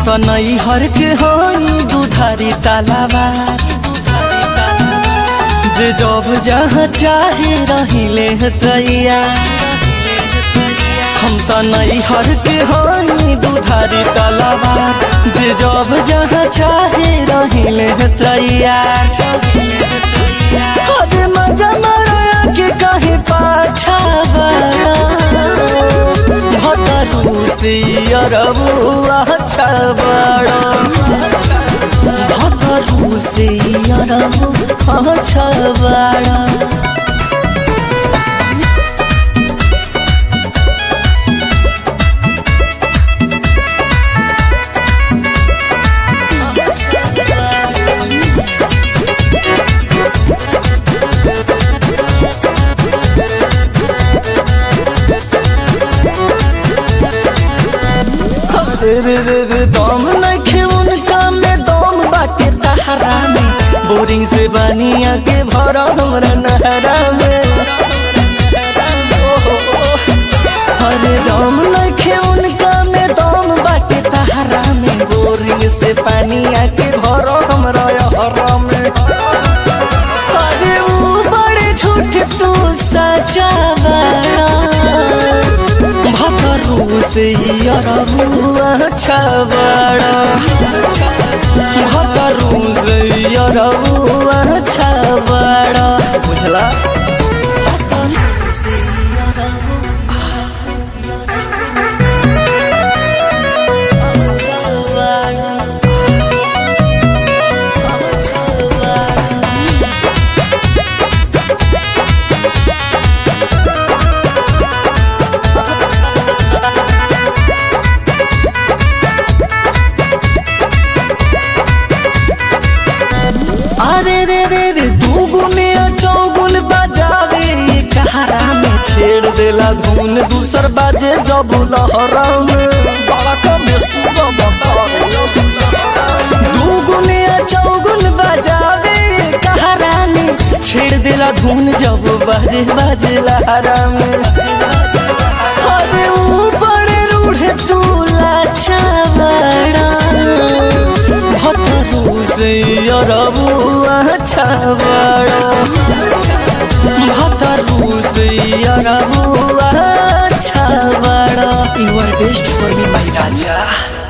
त नैहर के हई दुधारी तालाबा जे जब जहाँ चाहे रहिले तैया हम त नैहर के हई दुधारी तालाबा जे जब जहाँ चाहे रहिले तैया अरे मजा मारा के कहे पाछा बड़ा भतरू से अरबुआ छबड़ा भतरू से अरबुआ छबड़ा रे रे रे रे दम नखे उनका में दम बाटे तहरा में बोरिंग से बनिया के भरा हमरा नहरा में ओहो, अरे दम नखे उनका में दम बाटे तहरा में बोरिंग से पानिया के भरा हमरा हरा में अरे वो बड़े झूठ तू सचा बड़ा भतरू से अरबुआ छबड़ा भतरू से अरबुआ छबड़ा बुझला भतरू से अरबुआ छबड़ा छबड़ा अरे रे रे रे दू गुने चौगुन बजावे कहारा में छेड़ देला धुन दूसर बाजे जब लहरा में बड़ा कमे सुबह बतावे दू गुने चौगुन बजावे कहारा में छेड़ देला धुन जब बाजे बाजे लहरा में अरे वो बड़े रूढ़ तू लाचा बड़ा भतरू से अरबुआ छबड़ा भतरू से अरबुआ छबड़ा you are best for me my Raja